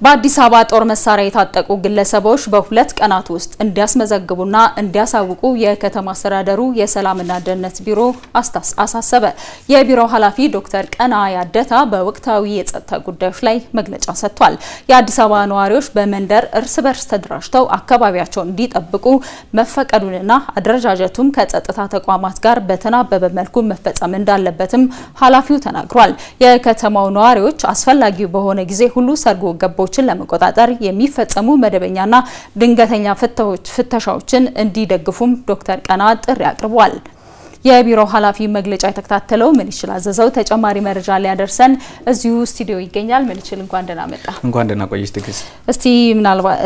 በአዲስ አበባ ጦር መሳሪያ የታጠቁ ግለሰቦች በሁለት ቀናት ውስጥ እንዲያስመዘግቡና እንዲያሳውቁ የከተማ አስተዳደሩ የሰላምና ደህንነት ቢሮ አሳሰበ። የቢሮው ኃላፊ ዶክተር ቀና ያደታ በወቅታዊ የጸጥታ ጉዳዮች ላይ መግለጫ ሰጥቷል። የአዲስ አበባ ነዋሪዎች በመንደር እርስ በርስ ተደራጅተው አካባቢያቸውን እንዲጠብቁ መፈቀዱንና አደረጃጀቱም ከጸጥታ ተቋማት ጋር በተናበበ መልኩ መፈጸም እንዳለበትም ኃላፊው ተናግሯል። የከተማው ነዋሪዎች አስፈላጊው በሆነ ጊዜ ሁሉ ሰርጎ ገቦችን ለመቆጣጠር የሚፈጸሙ መደበኛና ድንገተኛ ፍተሻዎችን እንዲደግፉም ዶክተር ቀና ጥሪ አቅርቧል። የቢሮው ኃላፊ መግለጫ የተከታተለው ምን ይችል አዘዘው ተጨማሪ መረጃ ሊያደርሰን እዚሁ ስቱዲዮ ይገኛል። ምን ይችል እንኳን ደህና መጣ። እንኳን ደህና ቆየሽ ትግስት። እስቲ ምናልባት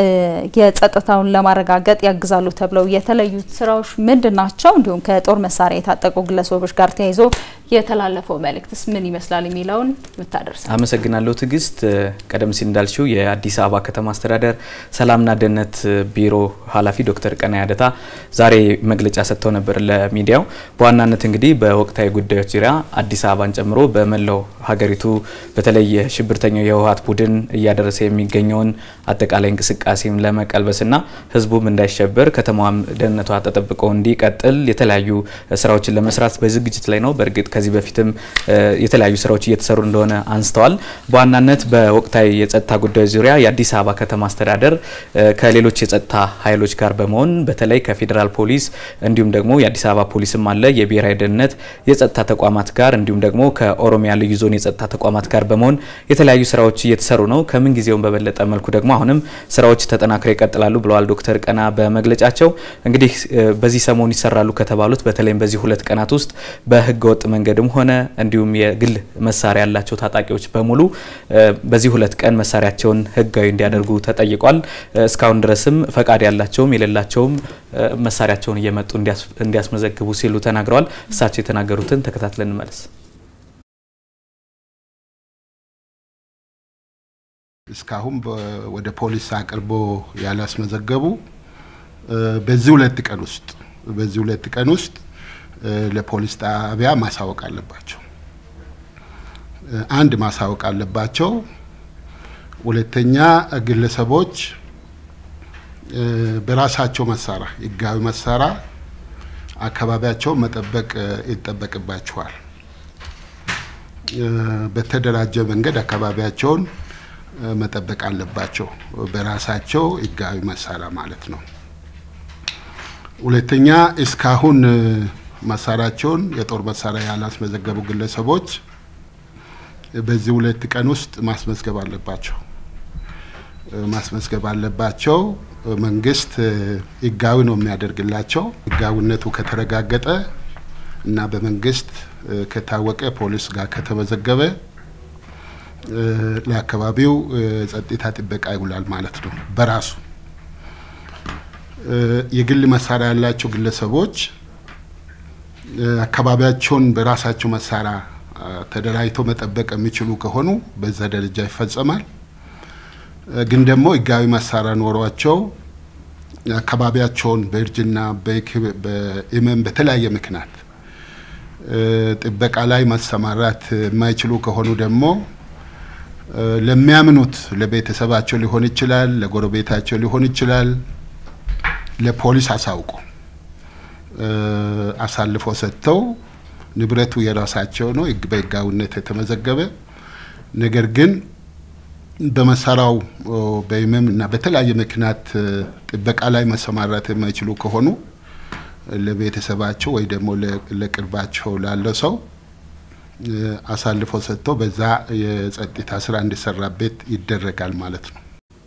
የጸጥታውን ለማረጋገጥ ያግዛሉ ተብለው የተለዩት ስራዎች ምንድን ናቸው? እንዲሁም ከጦር መሳሪያ የታጠቁ ግለሰቦች ጋር ተያይዞ የተላለፈው መልእክትስ ምን ይመስላል የሚለውን ብታደርስ። አመሰግናለሁ ትግስት። ቀደም ሲል እንዳልሽው የአዲስ አበባ ከተማ አስተዳደር ሰላምና ደህንነት ቢሮ ኃላፊ ዶክተር ቀና ያደታ ዛሬ መግለጫ ሰጥተው ነበር ለሚዲያው። በዋናነት እንግዲህ በወቅታዊ ጉዳዮች ዙሪያ አዲስ አበባን ጨምሮ በመላው ሀገሪቱ በተለይ የሽብርተኛው የህወሓት ቡድን እያደረሰ የሚገኘውን አጠቃላይ እንቅስቃሴም ለመቀልበስና ህዝቡም እንዳይሸበር ከተማዋም ደህንነቷ ተጠብቆ እንዲቀጥል የተለያዩ ስራዎችን ለመስራት በዝግጅት ላይ ነው። በእርግጥ ከዚህ በፊትም የተለያዩ ስራዎች እየተሰሩ እንደሆነ አንስተዋል። በዋናነት በወቅታዊ የጸጥታ ጉዳዮች ዙሪያ የአዲስ አበባ ከተማ አስተዳደር ከሌሎች የጸጥታ ኃይሎች ጋር በመሆን በተለይ ከፌዴራል ፖሊስ እንዲሁም ደግሞ የአዲስ አበባ ፖሊስም አለ የብሔራዊ ደህንነት የጸጥታ ተቋማት ጋር እንዲሁም ደግሞ ከኦሮሚያ ልዩ ዞን የጸጥታ ተቋማት ጋር በመሆን የተለያዩ ስራዎች እየተሰሩ ነው። ከምን ጊዜውም በበለጠ መልኩ ደግሞ አሁንም ስራዎች ተጠናክረው ይቀጥላሉ ብለዋል ዶክተር ቀና በመግለጫቸው። እንግዲህ በዚህ ሰሞን ይሰራሉ ከተባሉት በተለይም በዚህ ሁለት ቀናት ውስጥ በህገ ወጥ መንገድም ሆነ እንዲሁም የግል መሳሪያ ያላቸው ታጣቂዎች በሙሉ በዚህ ሁለት ቀን መሳሪያቸውን ህጋዊ እንዲያደርጉ ተጠይቋል። እስካሁን ድረስም ፈቃድ ያላቸውም የሌላቸውም መሳሪያቸውን እየመጡ እንዲያስመዘግቡ ሲሉ ተናግረዋል። እሳቸው የተናገሩትን ተከታትለን እንመለስ። እስካሁን ወደ ፖሊስ አቅርቦ ያላስመዘገቡ በዚህ ሁለት ቀን ውስጥ በዚህ ሁለት ቀን ውስጥ ለፖሊስ ጣቢያ ማሳወቅ አለባቸው። አንድ ማሳወቅ አለባቸው። ሁለተኛ ግለሰቦች በራሳቸው መሳሪያ ህጋዊ መሳሪያ አካባቢያቸውን መጠበቅ ይጠበቅባቸዋል። በተደራጀ መንገድ አካባቢያቸውን መጠበቅ አለባቸው፣ በራሳቸው ህጋዊ መሳሪያ ማለት ነው። ሁለተኛ እስካሁን መሳሪያቸውን የጦር መሳሪያ ያላስመዘገቡ ግለሰቦች በዚህ ሁለት ቀን ውስጥ ማስመዝገብ አለባቸው ማስመዝገብ አለባቸው። መንግስት ህጋዊ ነው የሚያደርግላቸው። ህጋዊነቱ ከተረጋገጠ እና በመንግስት ከታወቀ ፖሊስ ጋር ከተመዘገበ ለአካባቢው ጸጥታ ጥበቃ ይውላል ማለት ነው። በራሱ የግል መሳሪያ ያላቸው ግለሰቦች አካባቢያቸውን በራሳቸው መሳሪያ ተደራጅተው መጠበቅ የሚችሉ ከሆኑ በዛ ደረጃ ይፈጸማል። ግን ደግሞ ህጋዊ መሳሪያ ኖሯቸው አካባቢያቸውን በእርጅና በህመም በተለያየ ምክንያት ጥበቃ ላይ ማሰማራት የማይችሉ ከሆኑ ደግሞ ለሚያምኑት ለቤተሰባቸው ሊሆን ይችላል፣ ለጎረቤታቸው ሊሆን ይችላል፣ ለፖሊስ አሳውቁ አሳልፎ ሰጥተው ንብረቱ የራሳቸው ነው በህጋዊነት የተመዘገበ ነገር ግን በመሳሪያው በህመም እና በተለያየ ምክንያት ጥበቃ ላይ መሰማራት የማይችሉ ከሆኑ ለቤተሰባቸው ወይ ደግሞ ለቅርባቸው ላለው ሰው አሳልፎ ሰጥቶ በዛ የጸጥታ ስራ እንዲሰራበት ይደረጋል ማለት ነው።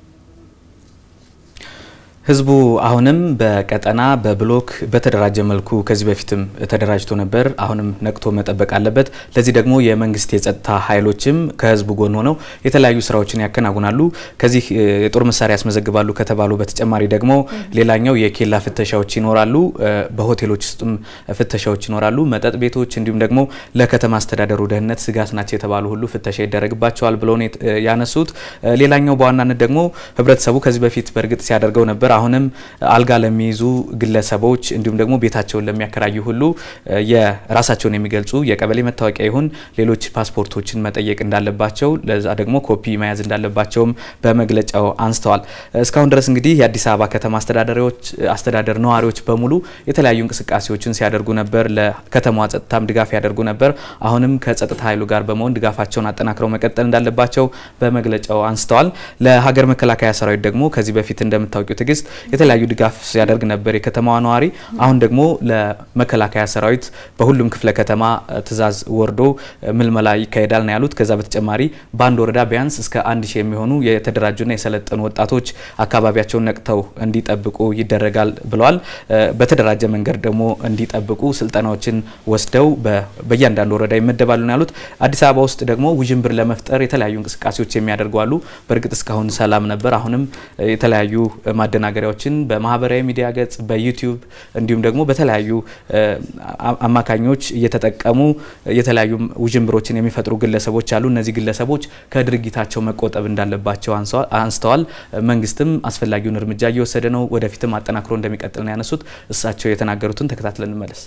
ህዝቡ አሁንም በቀጠና በብሎክ በተደራጀ መልኩ ከዚህ በፊትም ተደራጅቶ ነበር። አሁንም ነቅቶ መጠበቅ አለበት። ለዚህ ደግሞ የመንግስት የጸጥታ ኃይሎችም ከህዝቡ ጎን ሆነው የተለያዩ ስራዎችን ያከናውናሉ። ከዚህ የጦር መሳሪያ ያስመዘግባሉ ከተባሉ በተጨማሪ ደግሞ ሌላኛው የኬላ ፍተሻዎች ይኖራሉ። በሆቴሎች ውስጥም ፍተሻዎች ይኖራሉ። መጠጥ ቤቶች እንዲሁም ደግሞ ለከተማ አስተዳደሩ ደህንነት ስጋት ናቸው የተባሉ ሁሉ ፍተሻ ይደረግባቸዋል ብለው ያነሱት። ሌላኛው በዋናነት ደግሞ ህብረተሰቡ ከዚህ በፊት በእርግጥ ሲያደርገው ነበር አሁንም አልጋ ለሚይዙ ግለሰቦች እንዲሁም ደግሞ ቤታቸውን ለሚያከራዩ ሁሉ የራሳቸውን የሚገልጹ የቀበሌ መታወቂያ ይሁን ሌሎች ፓስፖርቶችን መጠየቅ እንዳለባቸው ለዛ ደግሞ ኮፒ መያዝ እንዳለባቸውም በመግለጫው አንስተዋል። እስካሁን ድረስ እንግዲህ የአዲስ አበባ ከተማ አስተዳዳሪዎች አስተዳደር ነዋሪዎች በሙሉ የተለያዩ እንቅስቃሴዎችን ሲያደርጉ ነበር። ለከተማዋ ጸጥታም ድጋፍ ያደርጉ ነበር። አሁንም ከጸጥታ ኃይሉ ጋር በመሆን ድጋፋቸውን አጠናክረው መቀጠል እንዳለባቸው በመግለጫው አንስተዋል። ለሀገር መከላከያ ሰራዊት ደግሞ ከዚህ በፊት እንደምታውቂው ትዕግስት የተለያዩ ድጋፍ ሲያደርግ ነበር የከተማዋ ነዋሪ። አሁን ደግሞ ለመከላከያ ሰራዊት በሁሉም ክፍለ ከተማ ትዕዛዝ ወርዶ ምልመላ ይካሄዳል ነው ያሉት። ከዛ በተጨማሪ በአንድ ወረዳ ቢያንስ እስከ አንድ ሺህ የሚሆኑ የተደራጁና የሰለጠኑ ወጣቶች አካባቢያቸውን ነቅተው እንዲጠብቁ ይደረጋል ብለዋል። በተደራጀ መንገድ ደግሞ እንዲጠብቁ ስልጠናዎችን ወስደው በእያንዳንዱ ወረዳ ይመደባሉ ነው ያሉት። አዲስ አበባ ውስጥ ደግሞ ውዥንብር ለመፍጠር የተለያዩ እንቅስቃሴዎች የሚያደርጉ አሉ። በእርግጥ እስካሁን ሰላም ነበር። አሁንም የተለያዩ ማደናገሪያዎችን በማህበራዊ ሚዲያ ገጽ፣ በዩቲዩብ እንዲሁም ደግሞ በተለያዩ አማካኞች እየተጠቀሙ የተለያዩ ውዥንብሮችን የሚፈጥሩ ግለሰቦች አሉ። እነዚህ ግለሰቦች ከድርጊታቸው መቆጠብ እንዳለባቸው አንስተዋል። መንግስትም አስፈላጊውን እርምጃ እየወሰደ ነው፣ ወደፊትም አጠናክሮ እንደሚቀጥል ነው ያነሱት። እሳቸው የተናገሩትን ተከታትለን እንመለስ።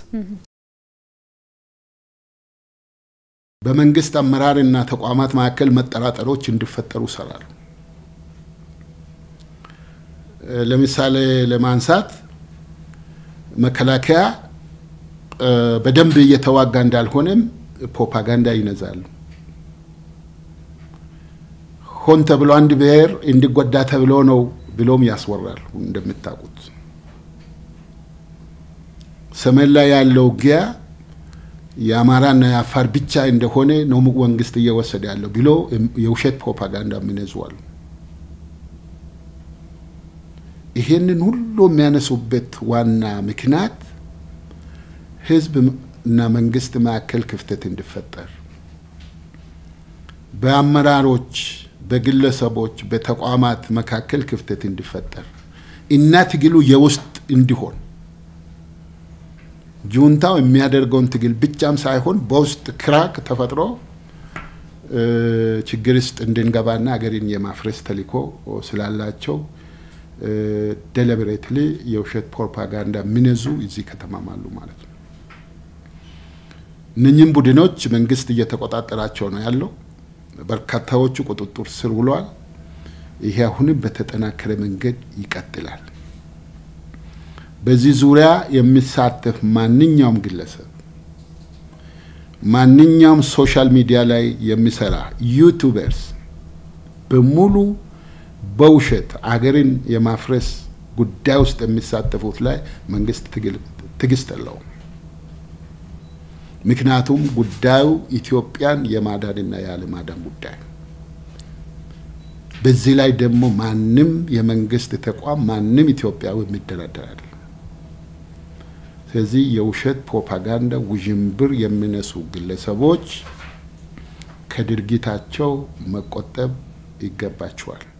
በመንግስት አመራርና ተቋማት መካከል መጠራጠሮች እንዲፈጠሩ ይሰራሉ። ለምሳሌ ለማንሳት መከላከያ በደንብ እየተዋጋ እንዳልሆነም ፕሮፓጋንዳ ይነዛሉ። ሆን ተብሎ አንድ ብሔር እንዲጎዳ ተብሎ ነው ብሎም ያስወራሉ። እንደምታውቁት ሰሜን ላይ ያለው ውጊያ የአማራና የአፋር ብቻ እንደሆነ ነው መንግስት እየወሰደ ያለው ብሎ የውሸት ፕሮፓጋንዳ የሚነዙዋሉ። ይሄንን ሁሉ የሚያነሱበት ዋና ምክንያት ህዝብ እና መንግስት መካከል ክፍተት እንዲፈጠር በአመራሮች፣ በግለሰቦች፣ በተቋማት መካከል ክፍተት እንዲፈጠር እና ትግሉ የውስጥ እንዲሆን ጁንታው የሚያደርገውን ትግል ብቻም ሳይሆን በውስጥ ክራክ ተፈጥሮ ችግር ውስጥ እንድንገባና ሀገርን የማፍረስ ተልዕኮ ስላላቸው ደሊብሬትሊ የውሸት ፕሮፓጋንዳ የሚነዙ እዚህ ከተማም አሉ ማለት ነው። እነኝህም ቡድኖች መንግስት እየተቆጣጠራቸው ነው ያለው። በርካታዎቹ ቁጥጥር ስር ውለዋል። ይሄ አሁንም በተጠናከረ መንገድ ይቀጥላል። በዚህ ዙሪያ የሚሳተፍ ማንኛውም ግለሰብ፣ ማንኛውም ሶሻል ሚዲያ ላይ የሚሰራ ዩቱበርስ በሙሉ በውሸት አገርን የማፍረስ ጉዳይ ውስጥ የሚሳተፉት ላይ መንግስት ትዕግስት የለውም። ምክንያቱም ጉዳዩ ኢትዮጵያን የማዳንና ያለማዳን ጉዳይ ነው። በዚህ ላይ ደግሞ ማንም የመንግስት ተቋም ማንም ኢትዮጵያዊ የሚደራደር አይደለም። ስለዚህ የውሸት ፕሮፓጋንዳ ውዥንብር የሚነሱ ግለሰቦች ከድርጊታቸው መቆጠብ ይገባቸዋል።